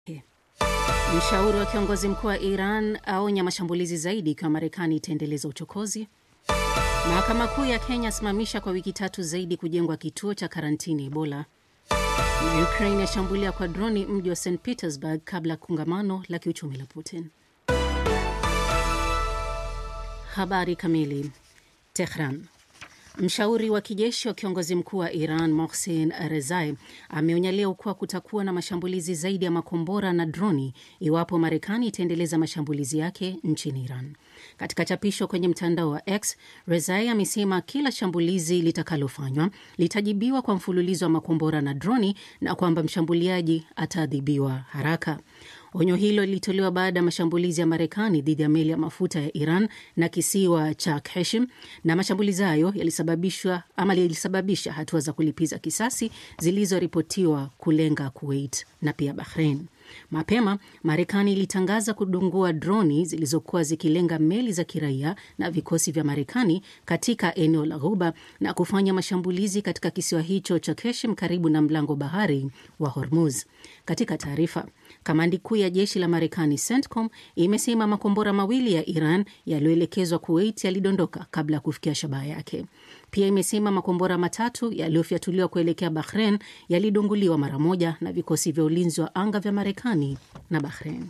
Mshauri wa kiongozi mkuu wa Iran aonya mashambulizi zaidi ikiwa Marekani itaendeleza uchokozi. Mahakama Kuu ya Kenya asimamisha kwa wiki tatu zaidi kujengwa kituo cha karantini Ebola. Na Ukraine yashambulia kwa droni mji wa St Petersburg kabla ya kongamano la kiuchumi la Putin. Habari kamili. Tehran. Mshauri wa kijeshi wa kiongozi mkuu wa Iran Mohsen Rezai ameonya leo kuwa kutakuwa na mashambulizi zaidi ya makombora na droni iwapo Marekani itaendeleza mashambulizi yake nchini Iran. Katika chapisho kwenye mtandao wa X, Rezai amesema kila shambulizi litakalofanywa litajibiwa kwa mfululizo wa makombora na droni na kwamba mshambuliaji ataadhibiwa haraka. Onyo hilo lilitolewa baada ya mashambulizi ya Marekani dhidi ya meli ya mafuta ya Iran na kisiwa cha Keshim, na mashambulizi hayo yalisababishwa ama yalisababisha hatua za kulipiza kisasi zilizoripotiwa kulenga Kuwait na pia Bahrain. Mapema Marekani ilitangaza kudungua droni zilizokuwa zikilenga meli za kiraia na vikosi vya Marekani katika eneo la Ghuba na kufanya mashambulizi katika kisiwa hicho cha Keshim karibu na mlango bahari wa Hormuz. Katika taarifa, kamandi kuu ya jeshi la Marekani CENTCOM imesema makombora mawili ya Iran yaliyoelekezwa Kuwait yalidondoka kabla ya kufikia shabaha yake. Pia imesema makombora matatu yaliyofyatuliwa kuelekea Bahrain yalidunguliwa mara moja na vikosi vya ulinzi wa anga vya Marekani na Bahrain.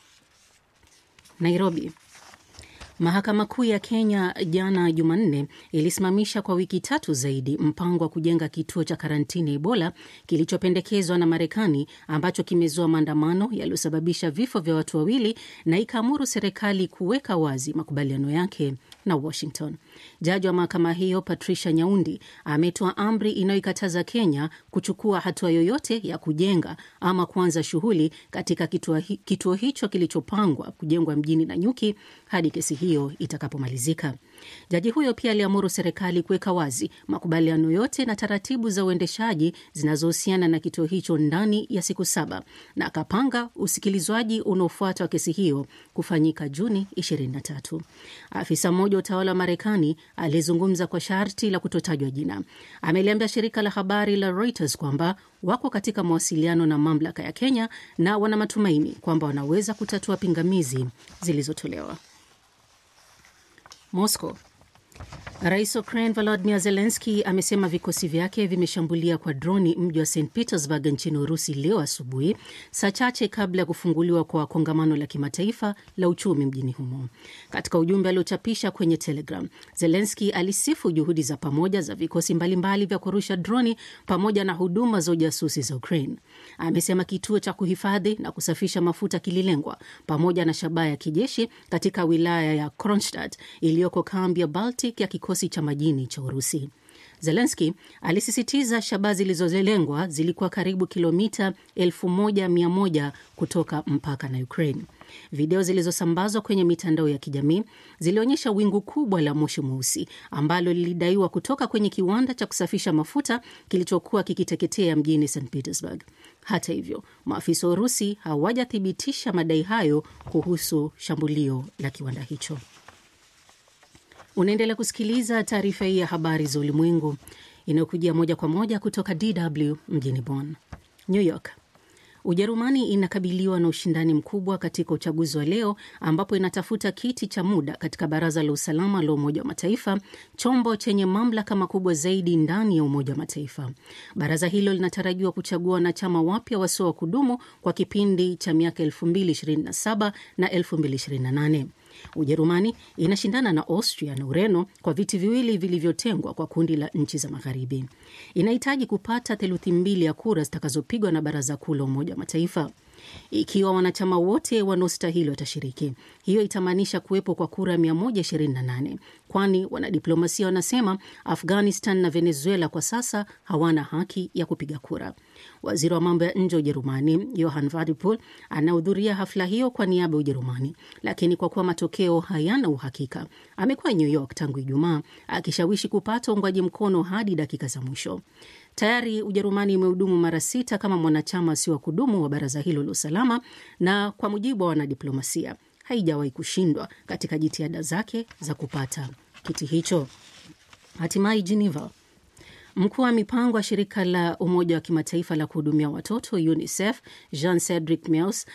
Nairobi. Mahakama Kuu ya Kenya jana Jumanne ilisimamisha kwa wiki tatu zaidi mpango wa kujenga kituo cha karantini Ebola kilichopendekezwa na Marekani ambacho kimezua maandamano yaliyosababisha vifo vya watu wawili na ikaamuru serikali kuweka wazi makubaliano yake na Washington. Jaji wa mahakama hiyo Patricia Nyaundi ametoa amri inayoikataza Kenya kuchukua hatua yoyote ya kujenga ama kuanza shughuli katika kituo, hi, kituo hicho kilichopangwa kujengwa mjini Nanyuki hadi kesi hiyo itakapomalizika. Jaji huyo pia aliamuru serikali kuweka wazi makubaliano yote na taratibu za uendeshaji zinazohusiana na kituo hicho ndani ya siku saba na akapanga usikilizwaji unaofuata wa kesi hiyo kufanyika Juni 23. Afisa mmoja wa utawala wa Marekani aliyezungumza kwa sharti la kutotajwa jina ameliambia shirika la habari la Reuters kwamba wako katika mawasiliano na mamlaka ya Kenya na wana matumaini kwamba wanaweza kutatua pingamizi zilizotolewa. Moscow. Rais wa Ukraine Volodymyr Zelensky amesema vikosi vyake vimeshambulia kwa droni mji wa St Petersburg nchini Urusi leo asubuhi, saa chache kabla ya kufunguliwa kwa kongamano la kimataifa la uchumi mjini humo. Katika ujumbe aliochapisha kwenye Telegram, Zelensky alisifu juhudi za pamoja za vikosi mbalimbali vya kurusha droni pamoja na huduma za ujasusi za Ukraine. Amesema kituo cha kuhifadhi na kusafisha mafuta kililengwa pamoja na shabaha ya kijeshi katika wilaya ya Kronstadt iliyoko kambi ya Baltic ya kikosi cha majini cha Urusi. Zelenski alisisitiza shabaha zilizolengwa zilikuwa karibu kilomita 1100 kutoka mpaka na Ukraine. Video zilizosambazwa kwenye mitandao ya kijamii zilionyesha wingu kubwa la moshi mweusi ambalo lilidaiwa kutoka kwenye kiwanda cha kusafisha mafuta kilichokuwa kikiteketea mjini St Petersburg. Hata hivyo, maafisa wa Urusi hawajathibitisha madai hayo kuhusu shambulio la kiwanda hicho. Unaendelea kusikiliza taarifa hii ya habari za ulimwengu inayokujia moja kwa moja kutoka DW mjini Bonn. New York. Ujerumani inakabiliwa na ushindani mkubwa katika uchaguzi wa leo ambapo inatafuta kiti cha muda katika Baraza la Usalama la Umoja wa Mataifa, chombo chenye mamlaka makubwa zaidi ndani ya Umoja wa Mataifa. Baraza hilo linatarajiwa kuchagua wanachama wapya wasio wa kudumu kwa kipindi cha miaka 2027 na 2028. Ujerumani inashindana na Austria na Ureno kwa viti viwili vilivyotengwa kwa kundi la nchi za Magharibi. Inahitaji kupata theluthi mbili ya kura zitakazopigwa na Baraza Kuu la Umoja wa Mataifa. Ikiwa wanachama wote wanaostahili watashiriki, hiyo itamaanisha kuwepo kwa kura 128, kwani wanadiplomasia wanasema Afghanistan na Venezuela kwa sasa hawana haki ya kupiga kura. Waziri wa mambo ya nje wa Ujerumani Johann Wadephul anahudhuria hafla hiyo kwa niaba ya Ujerumani, lakini kwa kuwa matokeo hayana uhakika, amekuwa New York tangu Ijumaa akishawishi kupata uungwaji mkono hadi dakika za mwisho. Tayari Ujerumani imehudumu mara sita kama mwanachama asio wa kudumu wa baraza hilo la usalama, na kwa mujibu wa wanadiplomasia haijawahi kushindwa katika jitihada zake za kupata kiti hicho. Hatimaye Geneva, Mkuu wa mipango wa shirika la Umoja wa Kimataifa la kuhudumia watoto UNICEF Jean Cedric Meus